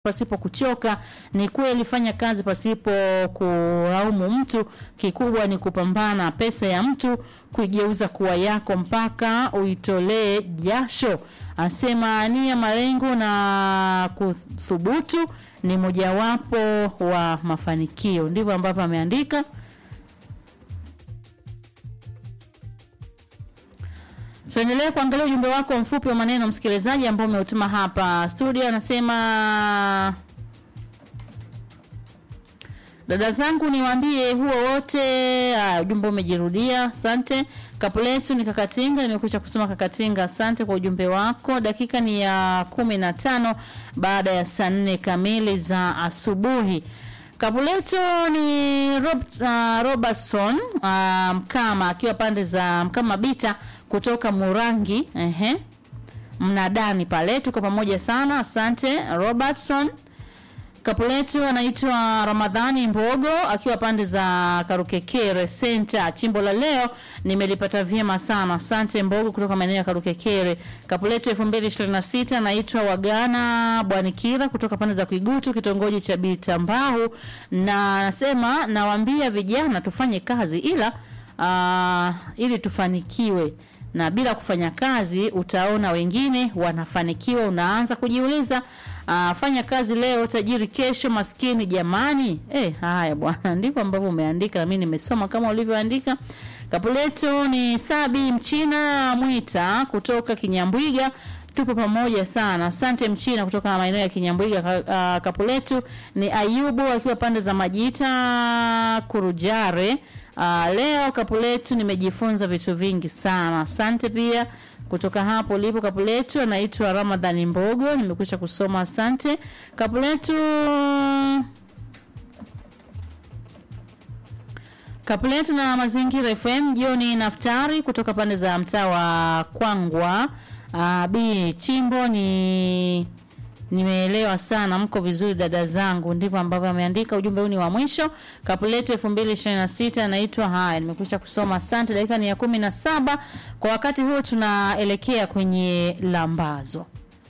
pasipo kuchoka. Ni kweli, fanya kazi pasipo kulaumu mtu. Kikubwa ni kupambana pesa ya mtu kuigeuza kuwa yako mpaka uitolee jasho. Asema nia, malengo na kuthubutu ni mojawapo wa mafanikio. Ndivyo ambavyo ameandika. Tuendelee kuangalia ujumbe wako mfupi wa maneno msikilizaji, ambao umeutuma hapa studio. Anasema dada zangu, niwaambie huo wote. Ah, ujumbe umejirudia, asante. Kapuletu ni Kakatinga, nimekwisha kusoma Kakatinga, asante kwa ujumbe wako. Dakika ni ya kumi na tano baada ya saa nne kamili za asubuhi. Kapuleto ni Rob, uh, Robertson uh, Mkama akiwa pande za Mkama Bita kutoka Murangi ehe, mnadani pale, tuko pamoja sana, asante Robertson. Kapuletu anaitwa Ramadhani Mbogo akiwa pande za Karukekere Center. Chimbo la leo nimelipata vyema sana, asante Mbogo kutoka maeneo ya Karukekere. Kapuletu 2026 anaitwa Wagana Bwanikira kutoka pande za Kuigutu kitongoji cha Bitambahu, na anasema nawaambia vijana tufanye kazi ila uh, ili tufanikiwe na bila kufanya kazi utaona wengine wanafanikiwa. Unaanza kujiuliza uh, fanya kazi leo, tajiri kesho, maskini jamani. Eh, haya bwana, ndivyo ambavyo umeandika na mimi nimesoma kama ulivyoandika. Kapuleto ni Sabi Mchina Mwita kutoka Kinyambwiga tupo pamoja sana. Asante Mchina kutoka maeneo ya Kinyambwiga. Uh, Kapuletu ni Ayubu akiwa pande za Majita Kurujare. Uh, leo Kapuletu nimejifunza vitu vingi sana. Asante pia kutoka hapo ulipo Kapuletu. Anaitwa Ramadhani Mbogo, nimekwisha kusoma. Asante Kapuletu. Kapuletu na Mazingira FM. Jioni Naftari kutoka pande za mtaa wa Kwangwa. Uh, B chimbo ni nimeelewa sana, mko vizuri dada zangu. Ndivyo ambavyo ameandika. Ujumbe huu ni wa mwisho. Kapuleto 2026 anaitwa haya, nimekwisha kusoma. Asante. Dakika ni ya kumi na saba. Kwa wakati huo tunaelekea kwenye lambazo.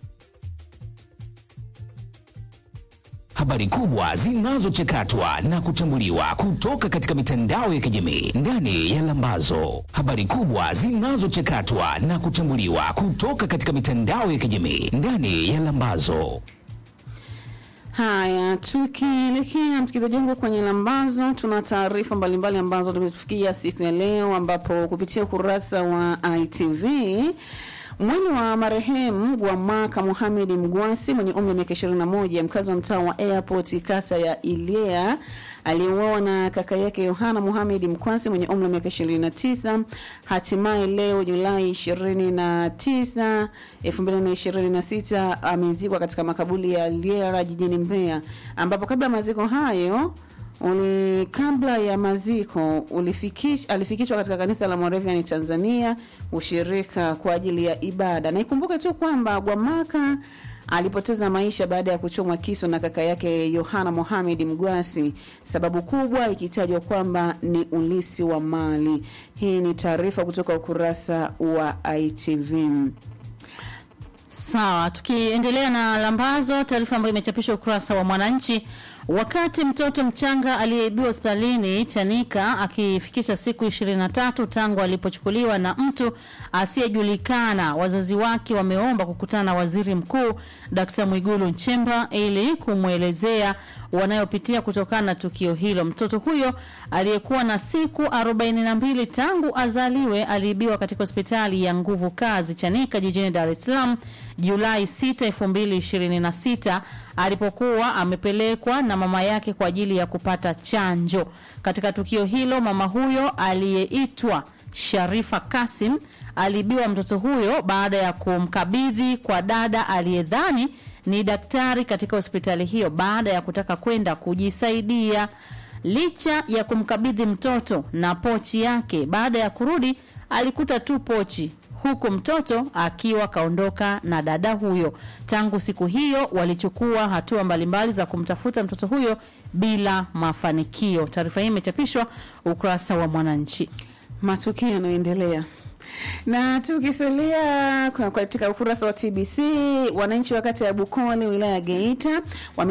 Habari kubwa zinazochakatwa na kuchambuliwa kutoka katika mitandao ya kijamii ndani ya Lambazo. Habari kubwa zinazochakatwa na kuchambuliwa kutoka katika mitandao ya kijamii ndani ya Lambazo. Haya, tukielekea msikilizaji wangu kwenye lambazo, tuna taarifa mbalimbali ambazo tumefikia siku ya leo, ambapo kupitia ukurasa wa ITV Mwili wa marehemu Gwamaka Mohamed Mgwasi mwenye umri wa miaka 21 mkazi wa mtaa wa Airport kata ya Ilea aliyeuawa na kaka yake Yohana Mohamed Mkwasi mwenye umri wa miaka 29 hatimaye leo Julai 29, 2026 amezikwa katika makaburi ya Liera jijini Mbeya ambapo kabla ya maziko hayo uli kabla ya maziko ulifikish, alifikishwa katika kanisa la Moravian Tanzania ushirika kwa ajili ya ibada. Na ikumbuke tu kwamba Gwamaka alipoteza maisha baada ya kuchomwa kisu na kaka yake Yohana Mohamed Mgwasi, sababu kubwa ikitajwa kwamba ni ulisi wa mali. Hii ni taarifa kutoka ukurasa wa ITV. Sawa, tukiendelea na lambazo, taarifa ambayo imechapishwa ukurasa wa Mwananchi. Wakati mtoto mchanga aliyeibiwa hospitalini Chanika akifikisha siku 23 tangu alipochukuliwa na mtu asiyejulikana, wazazi wake wameomba kukutana na Waziri Mkuu Dkt. Mwigulu Nchemba ili kumwelezea wanayopitia kutokana na tukio hilo. Mtoto huyo aliyekuwa na siku 42 tangu azaliwe aliibiwa katika hospitali ya Nguvu Kazi Chanika jijini Dar es Salaam Julai 6, 2026 alipokuwa amepelekwa na mama yake kwa ajili ya kupata chanjo. Katika tukio hilo, mama huyo aliyeitwa Sharifa Kasim aliibiwa mtoto huyo baada ya kumkabidhi kwa dada aliyedhani ni daktari katika hospitali hiyo baada ya kutaka kwenda kujisaidia. Licha ya kumkabidhi mtoto na pochi yake, baada ya kurudi alikuta tu pochi huku mtoto akiwa kaondoka na dada huyo. Tangu siku hiyo walichukua hatua mbalimbali za kumtafuta mtoto huyo bila mafanikio. Taarifa hii imechapishwa ukurasa wa Mwananchi. Matukio yanayoendelea na tukisalia kwa- katika ukurasa wa TBC, wananchi wa kata ya Bukole wilaya ya Geita wame